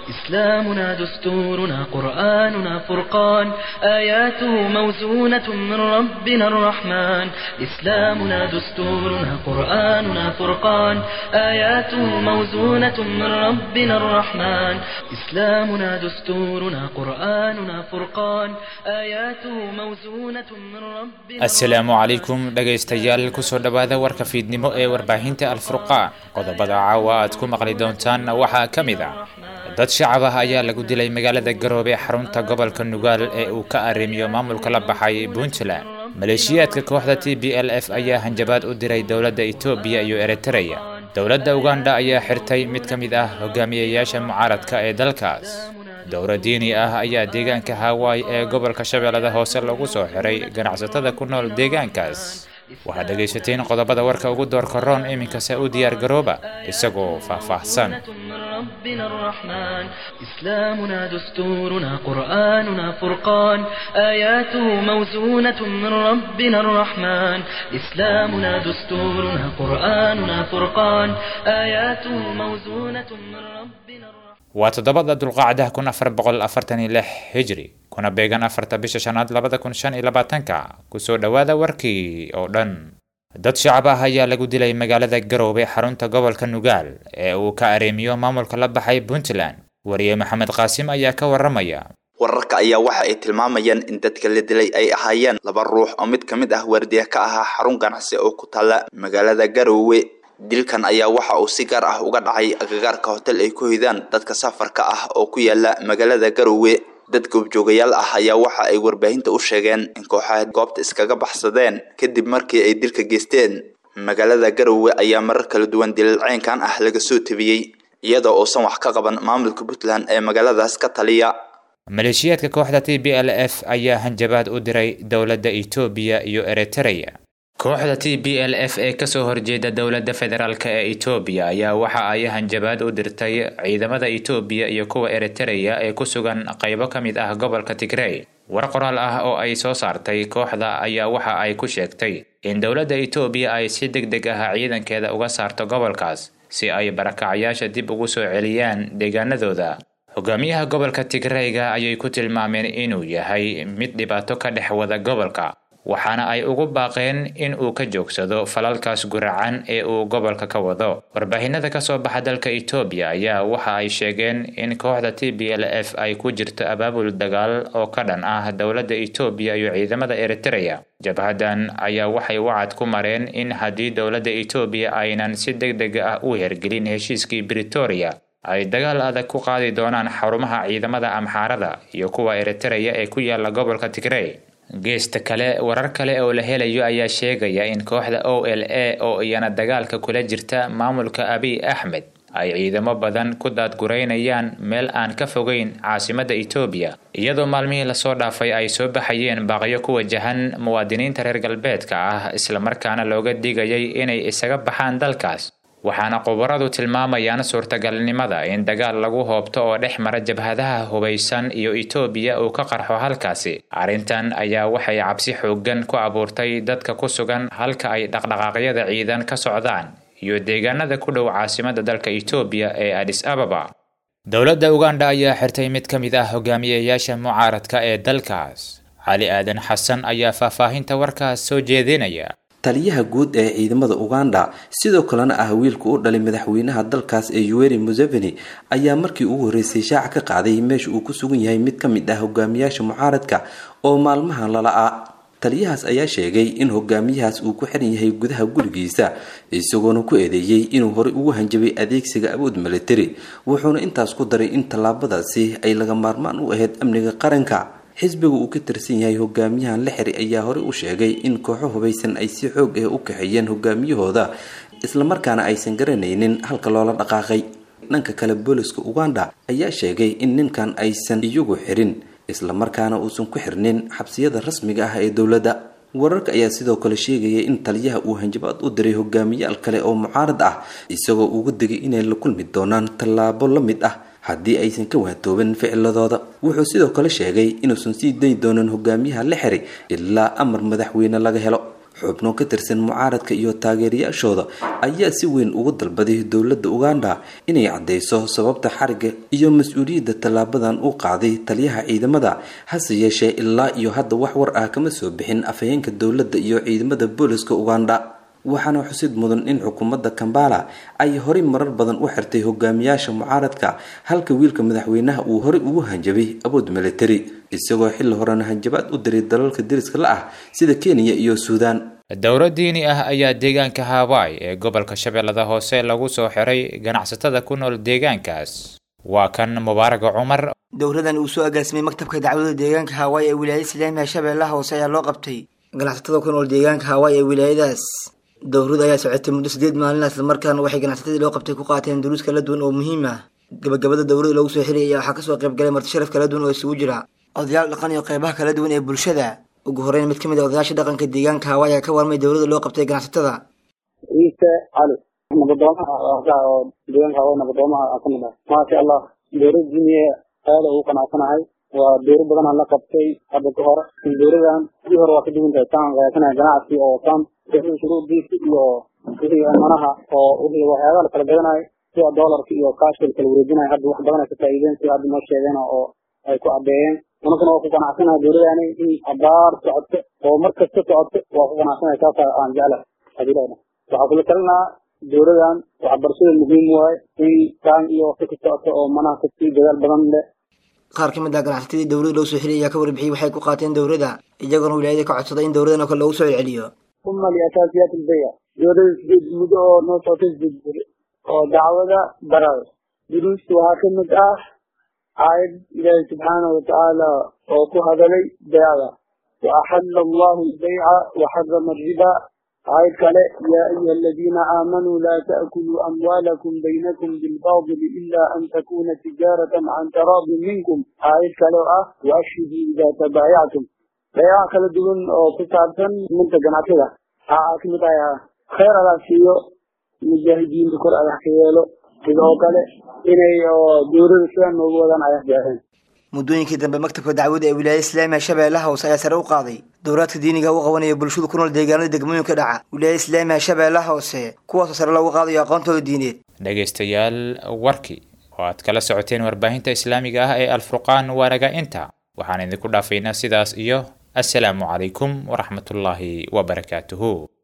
إسلامنا دستورنا قرآننا فرقان آياته موزونة من ربنا الرحمن إسلامنا دستورنا قرآننا فرقان آياته موزونة من ربنا الرحمن إسلامنا دستورنا قرآننا فرقان آياته موزونة من ربنا asalaamu calaykum dhegaystayaal kusoo dhowaada warka fiidnimo ee warbaahinta alfurqaan qodobada caawa aad ku maqli doontaan waxaa ka mid ah dad shacab ah ayaa lagu dilay magaalada garoobe xarunta gobolka nugaal ee uu ka arrimiyo maamulka la baxay puntland maleeshiyaadka kooxda t b l f ayaa hanjabaad u diray dowladda etoobiya iyo eritreya dowladda uganda ayaa xirtay mid ka mid ah hogaamiyayaasha mucaaradka ee dalkaas dowra diini ah ayaa deegaanka hawaii ee gobolka shabeellada hoose lagu soo xiray ganacsatada ku nool deegaankaas waxaad dhegaysateen qodobada warka ugu doorka roon iminkase u diyaar garooba isagoo faahfaahsan من ربنا الرحمن إسلامنا دستورنا قرآننا فرقان آياته موزونة من ربنا الرحمن إسلامنا دستورنا قرآننا فرقان آياته موزونة من ربنا الرحمن waa toddobada dulqaacdaha kun afar boqol afartan iyo lix hijri kuna beegan afarta bisha shanaad labada kun shan iyo labaatanka kusoo dhowaada warkii oo dhan dad shacab ah ayaa lagu dilay magaalada garoobe xarunta gobolka nugaal ee uu ka areemiyo maamulka la baxay puntland wariye maxamed qaasim ayaa ka waramaya wararka ayaa waxa ay tilmaamayaan in dadka la dilay ay ahaayeen laba ruux oo mid ka mid ah waardiya ka ahaa xarun ganacsi oo ku taalla magaalada garoowe dilkan ayaa waxa uu si gaar ah uga dhacay agagaarka hotel ay ku hoydaan dadka safarka ah oo ku yaala magaalada garoowe dad goobjoogayaal ah ayaa waxa ay warbaahinta u sheegeen in kooxaha goobta iskaga baxsadeen kadib markii ay dilka geysteen magaalada garoowe ayaa marar kala duwan dilal ceynkan ah laga soo tabiyey iyadoo uusan wax ka qaban maamulka puntland ee magaaladaas ka taliya maleeshiyaadka kooxda t b l f ayaa hanjabaad u diray dowladda etoobiya iyo eritreya kooxda t b l f ee kasoo horjeeda dowladda federaalk ee etoobiya ayaa waxa ay hanjabaad u dirtay ciidamada etoobiya iyo kuwa eritreya ee ku sugan qaybo ka mid ah gobolka tigrey war qoraal ah oo ay soo saartay kooxda ayaa waxa ay ku sheegtay in dowladda etoobiya ay si deg deg ah ciidankeeda uga saarto gobolkaas si ay barakacyaasha dib ugu soo celiyaan deegaanadooda hogaamiyaha gobolka tigreyga ayay ku tilmaameen inuu yahay mid dhibaato ka dhex wada gobolka waxaana ay ugu baaqeen in uu ka joogsado falalkaas guracan ee uu gobolka ka wado warbaahinada kasoo baxa dalka etoobiya ayaa waxa ay sheegeen in kooxda t b l f ay ku jirto abaabul dagaal oo ka dhan ah dowladda etoobiya iyo ciidamada eritreya jabhadan ayaa waxay wacad ku mareen in haddii dowladda etoobiya aynan si deg deg ah u hergelin heshiiskii britoria ay dagaal adag ku qaadi doonaan xarumaha ciidamada amxaarada iyo kuwa eritreya ee ku yaala gobolka tigrey geesta kale warar kale oo la helayo ayaa sheegaya in kooxda o l a oo iyana dagaalka kula jirta maamulka abiy axmed ay ciidamo badan ku daadgureynayaan meel aan ka fogeyn caasimadda etoobiya iyadoo maalmihii lasoo dhaafay ay soo baxayeen baaqyo ku wajahan muwaadiniinta reer galbeedka ah islamarkaana looga digayay inay isaga baxaan dalkaas waxaana khubaradu tilmaamayaan suurtagalnimada in dagaal lagu hoobto oo dhex mara jabhadaha hubaysan iyo etoobiya uu ka qarxo halkaasi arrintan ayaa waxay cabsi xooggan ku abuurtay dadka ku sugan halka ay dhaqdhaqaaqyada ciidan ka socdaan iyo deegaanada ku dhow caasimada dalka etoobiya ee adis ababa dowladda uganda ayaa xirtay mid ka mid ah hogaamiyayaasha mucaaradka ee dalkaas cali aadan xasan ayaa faahfaahinta warkaas soo jeedinaya taliyaha guud ee ciidamada uganda sidoo kalena ah wiilka u dhalay madaxweynaha dalkaas ee yuweri museveni ayaa markii ugu horreysay shaaca ka qaaday meesha uu ku sugan yahay mid ka mid ah hogaamiyaasha mucaaradka oo maalmahan lala-a taliyahaas ayaa sheegay in hogaamiyahaas uu ku xiran yahay gudaha gurigiisa isagoona ku eedeeyey inuu horey ugu hanjabay adeegsiga awood militari wuxuuna intaas ku daray in tallaabadaasi ay laga maarmaan u ahayd amniga qaranka xisbiga uu ka tirsan yahay hogaamiyahan la xiray ayaa horey u sheegay in kooxo hubaysan ay si xoog ah u kaxeeyeen hogaamiyahooda islamarkaana aysan garanaynin halka loola dhaqaaqay dhanka kale booliska uganda ayaa sheegay in ninkan aysan iyagu xirin islamarkaana uusan ku xirnin xabsiyada rasmiga ah ee dowladda wararka ayaa sidoo kale sheegaya in taliyaha uu hanjabaad u diray hogaamiyaal kale oo mucaarad ah isagoo uga digay inay la kulmi doonaan tallaabo la mid ah haddii aysan ka waatoobin ficiladooda wuxuu sidoo kale sheegay inuusan sii dayi doonin hogaamiyaha la xiray ilaa amar madaxweyne laga helo xubno ka tirsan mucaaradka iyo taageerayaashooda ayaa si weyn ugu dalbaday dowladda uganda inay caddeyso sababta xariga iyo mas-uuliyadda tallaabadan u qaaday taliyaha ciidamada hase yeeshee ilaa iyo hadda wax war ah kama soo bixin afhayeenka dowladda iyo ciidamada booliska uganda waxaana xusid mudan in xukuumadda kambala ay horey marar badan u xirtay hogaamiyaasha mucaaradka halka wiilka madaxweynaha uu horey ugu hanjabay awood militari isagoo xilli horena hanjabaad u diray dalalka deriska la ah sida kenya iyo suudaan dowro diini ah ayaa deegaanka hawaii ee gobolka shabeellada hoose lagu soo xiray ganacsatada ku nool deegaankaas waa kan mubaaraga cumar dowradan uu soo agaasimay maktabka dacwada deegaanka hawaii ee wilaayada islaamiga shabeellaha hoose ayaa loo qabtay ganacsatada ku nool deegaanka hawaii ee wilaayadaas dowrada ayaa socotay muddo sideed maalin islamarkaana waxay ganacsatadii loo qabtay ku qaateen duruus kala duwan oo muhiim ah gabagabada dowrada lagu soo xiriyay ayaa waxaa kasoo qayb galay marti sharaf kala duwan oo isugu jira odayaal dhaqan iyo qeybaha kala duwan ee bulshada ugu horeyn mid ka mid a odayaasha dhaqanka deegaanka hawaii ayaa ka warmay dowrada loo qabtay ganacsatada ciise cali nabadoomaha oo deegaanka hawaii nabadoomaha ka mid ah maasha allah dowlad diiniye aada ugu qanacsanahay waa dowro badan aan la qabtay hadda ka hor dowradan sidii hore waa ka duwan tahay taan qaadanaya ganacsi oo taan wixii shuruudiisa iyo wixii manaha oo wixii waxyaabaha la kala gadanayo sida doolarka iyo kaashka la kala wareejinayo hadda wax badan ay ka faa'iideen sida hadda noo sheegeen oo ay ku caddeeyeen anaguna waa ku qanacsanahay dowladani in abaar socoto oo mar kasta socoto waa ku qanacsanahay saasa aan jeclahay hadilada waxaa kula talinaa dowladan waxbarashada muhiim waaye in taan iyo waqti ka socoto oo manaha kasii dadaal badan leh qaar ka mid ah ganacsatadii dowlada loo soo xiliyay ayaa ka warbixiyey waxay ku qaateen dowladda iyagoona wilaayada ka codsaday in dowladan oo kale loogu soo celceliyo uma liasaasiyaat albayc dowlada sideed muddo oo noo socotay sideed beri oo dacwada barar duruusta waxaa ka mid ah aayad ilaahi subxaanahu watacaala oo ku hadalay beecda wa axalla allahu albayca waxarama alriba aayad kale yaa ayuha aladiina aamanuu laa ta'kuluu amwaalakum baynakum bilbaadili ila an takuna tijaaratan can taraadin minkum aayad kale oo ah waashhiduu idaa tabaayactum beecaha kala duwan oo ku saabsan minta ganacsiga waxaa ka mid ah khayr alaas siiyo mujaahidiinta kor adax ka yeelo sidoo kale inay dowlada sidan noogu wadaan ayax gaareen muddooyinkii dambe maktabka dacwada ee wilaayada islaamiga shabeellaha hoose ayaa sare u qaaday dowlaadka diiniga u qabanaya bulshada ku nool deegaanada degmooyinka dhaca wilaayada islaamiga shabeellaha hoose kuwaasoo sare loogu qaadayo aqoontooda diineed dhegaystayaal warkii oo aad kala socoteen warbaahinta islaamiga ah ee alfurqaan waanaga inta waxaan idinku dhaafaynaa sidaas iyo assalaamu calaykum waraxmatullaahi wabarakaatuhu